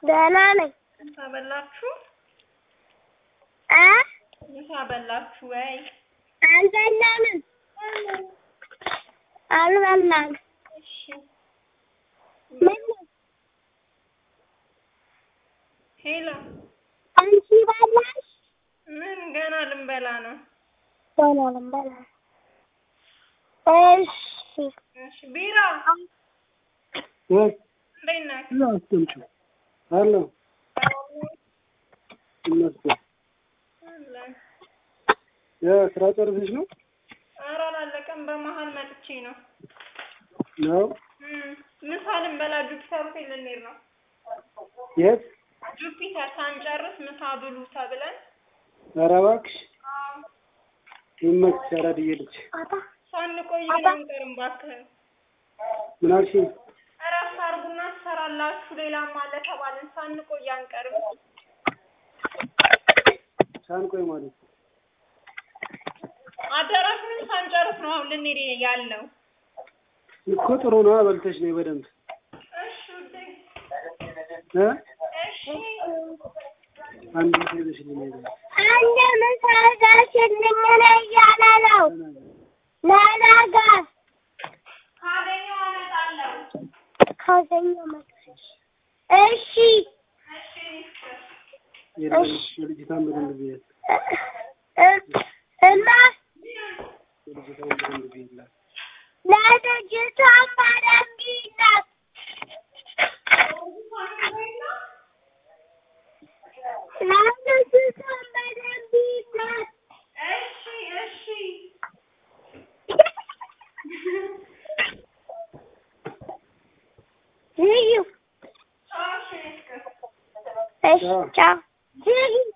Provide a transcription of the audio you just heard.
ደህና ነኝ። ምሳ በላችሁ? እ ምሳ በላችሁ ወይ? አልበላንም አልበላንም። እሺ ምን ነው? ሄሎ፣ አንቺ በላሽ? ምን ገና ልንበላ ነው። ገና ልንበላ ነው። እሺ እሺ ቢራ ወይ እንዴት ነህ? እዛ አስቀምጪው አለ ይመስገን። አለን። የስራ ጨርሰሽ ነው ኧረ አላለቀም። በመሀል መጥቼ ነው። ነው? እም፣ ምሳ ልንበላ ጁፒተር ሆቴል ልንሄድ ነው። የት? ጁፒተር ሳንጨርስ ምሳ ብሉ ተብለን ኧረ እባክሽ አዎ፣ ይመችሽ። አራድዬ ልጅ አባ ሳንቆይ ግን አንቀርም። እባክህ ምን አልሽኝ? እረፍት አድርጉና ትሰራላችሁ። ሌላም አለ ተባልን። ሳንቆይ አንቀርም። ሳንቆይ ማለት ነው። አዳራሹንም ሳንጨርስ ነው አሁን ልንሄድ ያልነው። እኮ ጥሩ ነው። በልተሽ ነው በደንብ እሺ ውዴ፣ እ እሺ አንድ ጊዜ ይዘሽ ልንሄድ ነው። አንድ ምሳ ጋሽልኝ ነው እያለ ነው። ለነገ ካገኘሁ አመጣለሁ። ካገኘ መጣሽ። እሺ እሺ የለም የልጅቷን በደንብ ብያት እ- እና የልጅቷን በደንብ ብያላት ለልጅቷን በደንብ ይላት። ለልጅቷን በደንብ ይላት። እሺ እሺ ልዩ እሺ እሺ ቻው። ልዩ